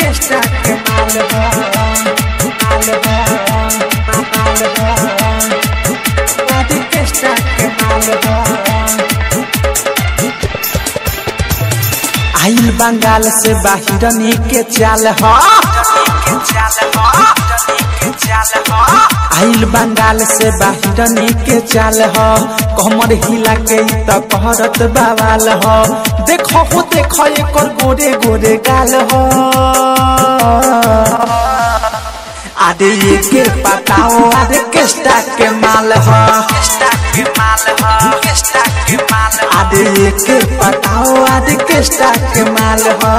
orchestra के माल बा माल बा माल बा ऑर्केस्ट्रा के माल बा आइल बंगाल से बाहिरनी के चाल ह आइल बंगाल से बाहिरनी के चाल ह कमर हिला के इ त कहरत बवाल ह देखो हो देखो एकर गोरे गोरे गाल ह आदे ये के पताओ आदे केस्टा के माल ह आदे ये के पताओ आदे केस्टा के माल ह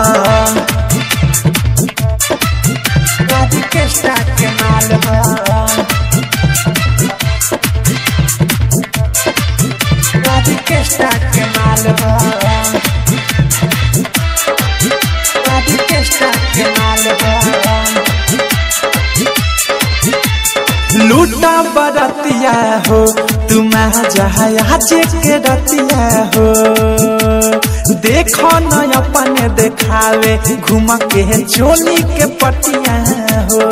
आदे केस्टा के माल ह आदे केस्टा के माल ह आदे केस्टा के माल ह लूटा बरतिया हो तुम जहाज के रतिया हो देखो न अपन देखावे घूम के चोली के पटिया हो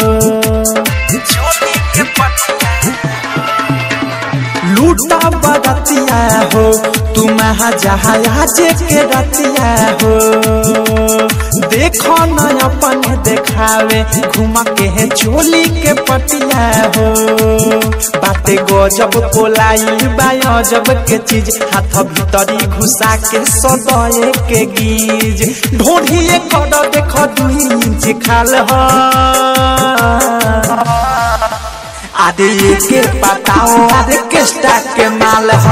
लूटा बरतिया हो तुम जहाज के रतिया हो देखो न अपन देखावे घूम के चोली के पटिया हो बाते गजब कोलाई बा जब के चीज हाथ भीतरी घुसा के सदये के गीज ढोढ़िए कर देख दुई इंच खाल ह आदे के बताओ आदे केस्टा के माल ह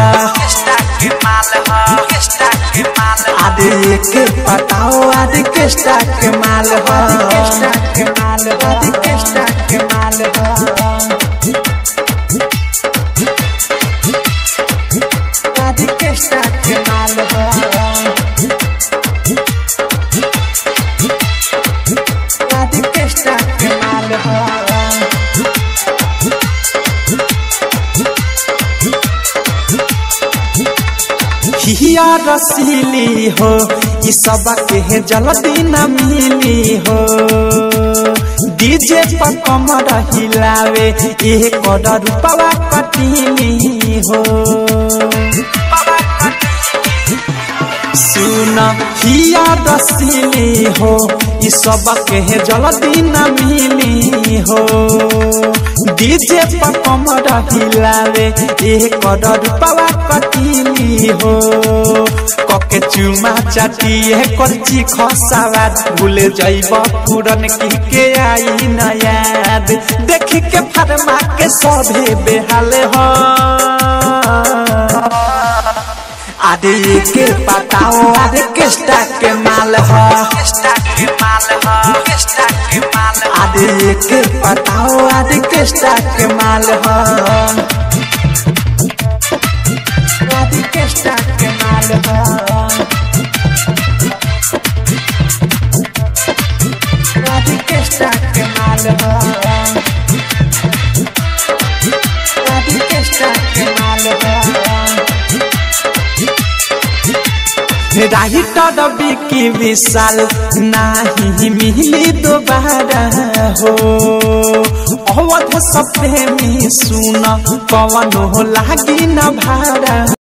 आदे के बताओ आदे केस्टा के माल ह आदे केस्टा के माल ह आदे केस्टा के माल ह आदे केस्टा के माल ह हिया रसीली हो ई सब के जल्दी न मिली हो डीजे पर कमर हिलावे ये कर रूपवा कटीली हो सुन हिया रसीली हो ई सब के जल्दी न मिली हो डीजे पर कमर हिलावे ये कर रूपवा कटीली हो कके चुमा चाटी है करची खसावाद भूले जाइब पूरन की के आई न याद देख के फरमा के सभे बेहाल हो आदे के बताओ आदे केस्टा के माल ह आदे के बताओ आदे केस्टा के माल ह आदे केस्टा के माल ह आदे केस्टा के माल ह आदे केस्टा के माल ह राही टडबी की विशाल नाही मिली दोबारा हो अवध सप्रेमी सुन पवन हो लागी न भारा